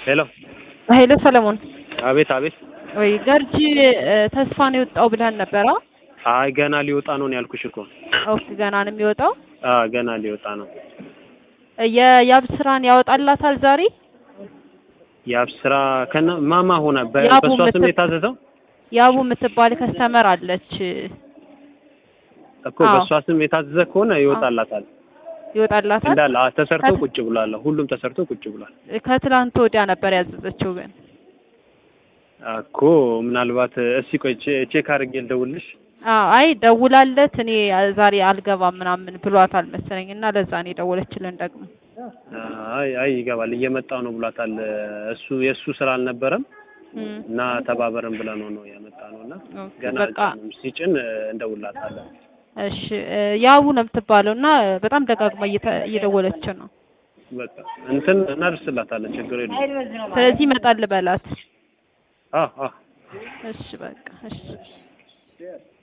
ሄሎ ኃይለ ሰለሞን አቤት አቤት ወይ ገርጂ ተስፋ ነው የወጣው ብለህን ነበረ? አይ ገና ሊወጣ ነው ነው ያልኩሽ እኮ ኦኬ ገና ነው የሚወጣው። አ ገና ሊወጣ ነው የያብ ስራን ያወጣላታል ዛሬ። ያብ ስራ ከነ ማማ ሆነ በ- ያቡ በእሷ ስም ምትብ- የታዘዘው ያቡ የምትባል ከስተመር አለች እኮ አዎ። በእሷ ስም የታዘዘ ከሆነ ይወጣላታል ይወጣላታል። እንዳለ አ- ተሰርቶ ከት- ቁጭ ብሏል ሁሉም ተሰርቶ ቁጭ ብሏል ከትላንት ወዲያ ነበር ያዘዘችው ግን እኮ ምናልባት እስኪ ቆይ ቼ- ቼክ አድርጌ ልደውልሽ አዎ አይ ደውላለት እኔ ዛሬ አልገባም ምናምን ብሏታል መሰለኝ እና ለዛ ነው የደወለችልን ደግሞ አይ አይ ይገባል እየመጣው ነው ብሏታል እሱ የእሱ ስራ አልነበረም እም፣ እና ተባበረን ብለን ነው ነው ያመጣ ነው እና ኦኬ፣ ገና በቃ አልጫንም ሲጭን እንደውላታለን እሺ እ፣ ያቡ ነው የምትባለው እና በጣም ደጋግማ እየተ- እየደወለች ነው በቃ እንትን እናደርስላታለን ችግር የለውም ስለዚህ ይመጣል በላት አ አ እሺ በቃ እሺ